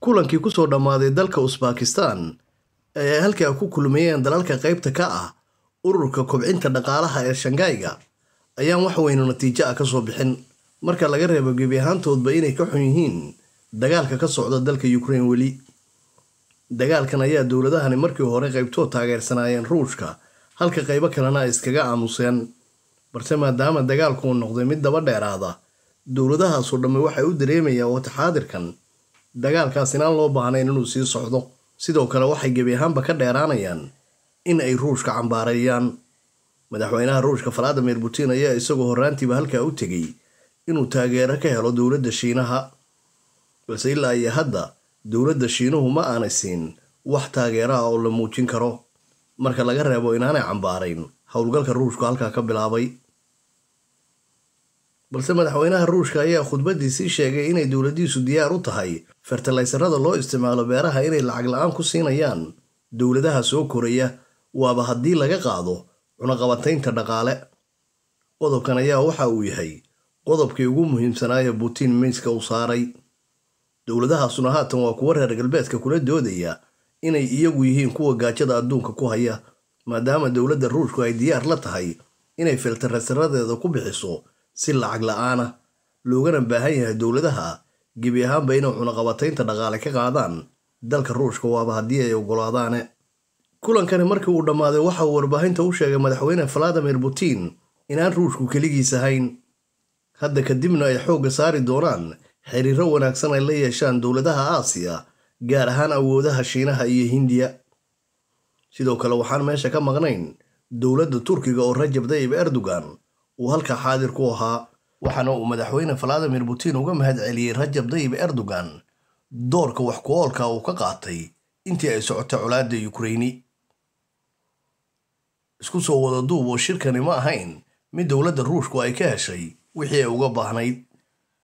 kulankii kusoo dhammaaday dalka usbakistan ee ay halkaa ku kulmayeen dalalka qaybta ka ah ururka kobcinta dhaqaalaha ee shangayga ayaan wax weynu natiijo ah ka soo bixin marka laga reebo gebi ahaantoodba inay ka xun yihiin dagaalka ka socda dalka ukrain weli dagaalkan ayaa dowladahani markii hore qaybtood taageersanaayeen ruushka halka qaybo kalena ay iskaga aamuseen balse maadaama dagaalku uu noqday mid daba dheeraada dowladahaasoo dhamme waxay u dareemayaan wataxaadirkan dagaalkaas inaan loo baahnayn inuu sii socdo sidoo kale waxay gebi ahaanba ka dheeraanayaan in ay ruushka cambaareeyaan madaxweynaha ruushka valadimir putin ayaa isagoo horraantiiba halkaa u tegey inuu taageero ka helo dowladda shiinaha balse ilaa iyo hadda dowladda shiinuhu ma aanay siin wax taageero ah oo la muujin karo marka laga reebo inaanay cambaarayn howlgalka ruushku halkaa ka bilaabay balse madaxweynaha ruushka ayaa khudbadiisii sheegay inay dowladdiisu diyaar u tahay fertalaysarada loo isticmaalo beeraha inay lacag la-aan ku siinayaan dowladaha soo koraya waaba haddii laga qaado cunaqabataynta dhaqaale qodobkan ayaa waxa uu yahay qodobkii ugu muhiimsanaaye butiin miiska u saaray dowladahaasuna haatan waa kuwa reer galbeedka kula doodaya inay iyagu yihiin kuwa gaajada adduunka ku haya maadaama dowladda ruushku ay diyaar la tahay inay filtarasaradeeda ku bixiso si lacag la-aana loogana baahan yahay dowladaha gebi ahaanba inay cunaqabataynta dhaqaale ka qaadaan dalka ruushka waaba haddii ay oggolaadaane kulankani markii uu dhammaaday waxa uu warbaahinta u sheegay madaxweyne valadimir putin inaan ruushku keligiis ahayn hadda kadibna ay xoogga saari doonaan xiriiro wanaagsan ay la yeeshaan dowladaha aasiya gaar ahaan awoodaha shiinaha iyo hindiya sidoo kale waxaan meesha ka maqnayn dowladda turkiga oo rajab dayib erdogan uu halkaa xaadir ku ahaa waxaana uu madaxweyne valadimir putin uga mahad celiyey rajab dayib erdogan doorka wax ku-oolka uu ka qaatay intii ay socotay colaadda yukraini isku soo wada duub oo shirkani ma ahayn mid dowladda ruushku ay ka heshay wixii ay uga baahnayd